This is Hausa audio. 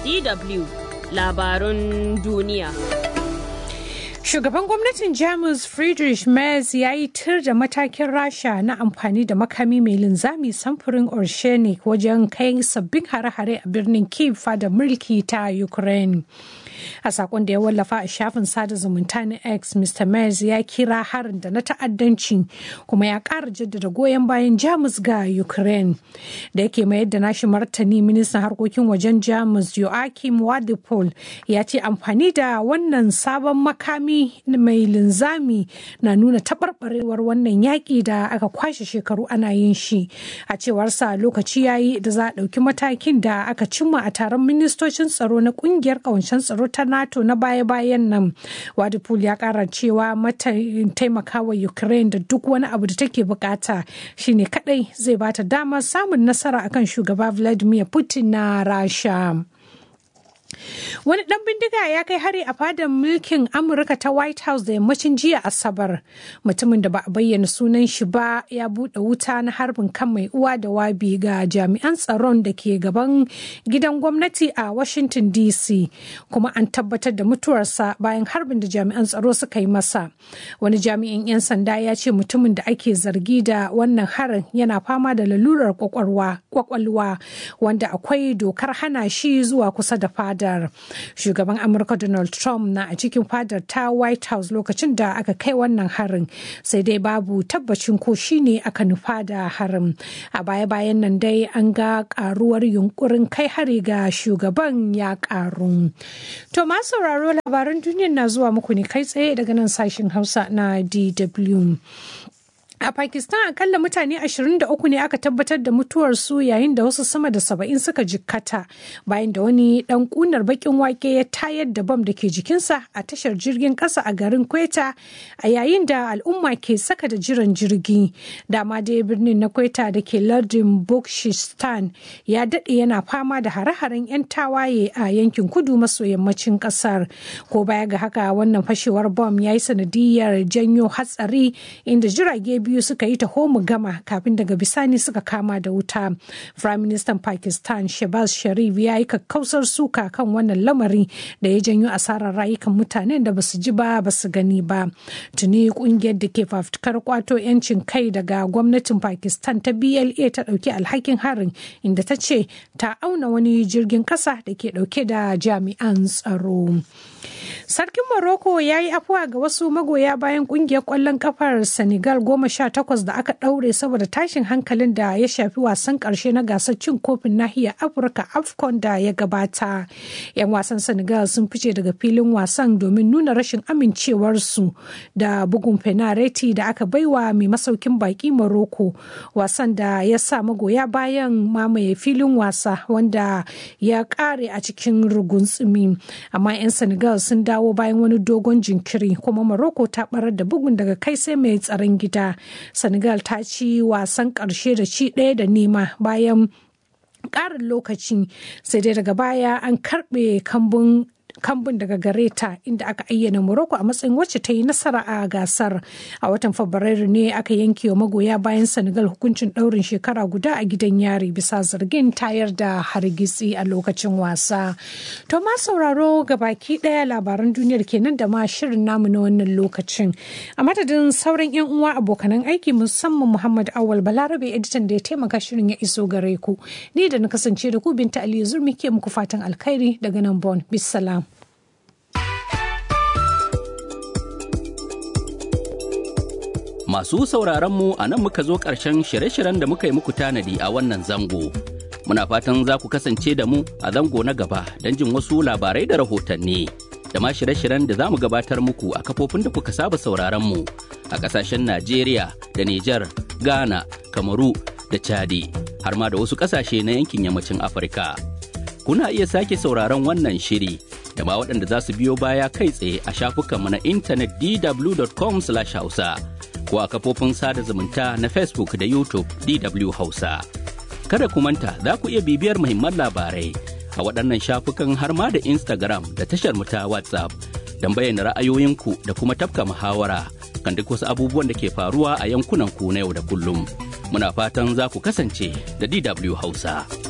DW labarun duniya. Shugaban gwamnatin Jamus Friedrich Merz ya yi tir da matakin Rasha na amfani da makami mai linzami samfurin Orshenik wajen kai sabbin hare-hare a birnin Kiev da mulki ta Ukraine. a sakon da ya wallafa a shafin sada zumunta na x mr Merz ya kira harin da na ta'addanci kuma ya ƙara jaddada goyon bayan jamus ga ukraine da yake mayar da nashi martani ministan harkokin wajen jamus joachim wadipol ya ce amfani da wannan sabon makami mai linzami na nuna taɓarɓarewar wannan yaƙi da aka kwashe shekaru ana yin shi a cewarsa lokaci ya yi da za a ɗauki matakin da aka cimma a taron ministocin tsaro na ƙungiyar ƙawancen tsaro ta NATO na baya-bayan nan. Wadipul ya kara cewa mata taimakawa Ukraine da duk wani abu da take bukata shine kadai zai bata damar samun nasara akan shugaba Vladimir Putin na Rasha. Wani ɗan bindiga ya kai hari a fadar mulkin Amurka ta White House da yammacin jiya Asabar. Mutumin da ba a bayyana sunan shi ba ya buɗe wuta na harbin kan mai uwa da wabi ga jami'an tsaron da ke gaban gidan gwamnati a Washington DC. Kuma an tabbatar da mutuwarsa bayan harbin da jami'an tsaro suka yi masa. Wani jami'in 'yan sanda ya ce mutumin da ake zargi da wannan harin yana fama da lalurar kwakwalwa wanda akwai dokar hana shi zuwa kusa da fadar. shugaban amurka donald trump na a cikin fadar ta white house lokacin da aka kai wannan harin sai dai babu tabbacin ko shine aka nufa da harin a baya-bayan nan dai an ga karuwar yunkurin kai hari ga shugaban ya karu to ma sauraro labaran duniya na zuwa muku ne kai tsaye daga nan sashen hausa na dw A Pakistan akalla mutane 23 ne aka tabbatar da mutuwarsu yayin da wasu sama da saba'in suka jikkata bayan da wani dan kunar bakin wake ya tayar da bam da ke jikinsa a tashar jirgin kasa a garin Kweta a yayin da al'umma ke saka da jiran jirgi. Dama dai birnin na Kweta da ke lardin Bokhistan ya daɗe yana fama da hare-haren 'yan tawaye a yankin kudu maso yammacin ƙasar. Ko baya ga haka wannan fashewar bom ya yi sanadiyar janyo hatsari inda jirage biyu suka yi taho mu gama kafin daga bisani suka kama da wuta. Prime Minister Pakistan Shehbaz Sharif ya yi kakkausar suka kan wannan lamari da ya janyo asarar rayukan mutanen da basu ji ba basu gani ba. Tuni kungiyar da ke fafutukar kwato 'yancin kai daga gwamnatin Pakistan ta BLA ta ɗauki alhakin harin inda ta ce ta auna wani jirgin kasa da ke ɗauke da jami'an tsaro. Sarkin Morocco ya yi afuwa ga wasu magoya bayan kungiyar kwallon kafar Senegal goma sha takwas da aka ɗaure saboda tashin hankalin da ya shafi wasan ƙarshe na gasar cin kofin nahiyar Afirka AFCON da ya gabata. 'Yan wasan Senegal sun fice daga filin wasan domin nuna rashin amincewarsu da bugun fenareti da aka baiwa mai masaukin baki Morocco wasan da ya sa magoya bayan mamaye filin wasa wanda ya ƙare a cikin rugunsumi. Amma 'yan Senegal sun dawo bayan wani dogon jinkiri kuma Morocco ta barar da bugun daga kai sai mai tsaron gida. Senegal ta ci wasan ƙarshe da ci ɗaya da nema bayan ƙarin lokaci sai dai daga baya an karɓe kambun kambun daga gare ta inda aka ayyana Morocco a matsayin wacce ta yi nasara a gasar. A watan Fabrairu ne aka yanke wa magoya bayan Senegal hukuncin ɗaurin shekara guda a gidan yari bisa zargin tayar da hargitsi a lokacin wasa. To ma sauraro ga baki ɗaya labaran duniyar kenan da ma shirin namu na wannan lokacin. A madadin sauran 'yan uwa abokanan aiki musamman Muhammad Awal Balarabe editan da ya taimaka shirin ya iso gare ku. Ni da na kasance da ku Binta Aliyu Zurmi ke muku fatan alkhairi daga nan Bon. Bisalam. Masu sauraronmu a nan muka zo ƙarshen shirye-shiryen da muka yi muku tanadi a wannan zango. Muna fatan za ku kasance da mu a zango na gaba don jin wasu labarai da rahotanni. Da ma shirye-shiryen da za mu gabatar muku a kafofin da kuka saba sauraronmu a ƙasashen Najeriya da Nijar, Ghana, Kamaru da Chadi, har ma da wasu ƙasashe na yankin yammacin Afirka. Kuna iya sake sauraron wannan shiri da ma waɗanda za su biyo baya kai tsaye a shafukanmu na intanet dw.com/hausa. ko a kafofin sada zumunta na Facebook da YouTube DW Hausa. Kada ku manta za ku iya bibiyar muhimman labarai a waɗannan shafukan har ma da Instagram da tashar mu ta WhatsApp don bayyana ra'ayoyinku da kuma tafka muhawara kan duk wasu abubuwan da ke faruwa a yankunan ku na yau da kullum. Muna fatan za ku kasance da DW Hausa.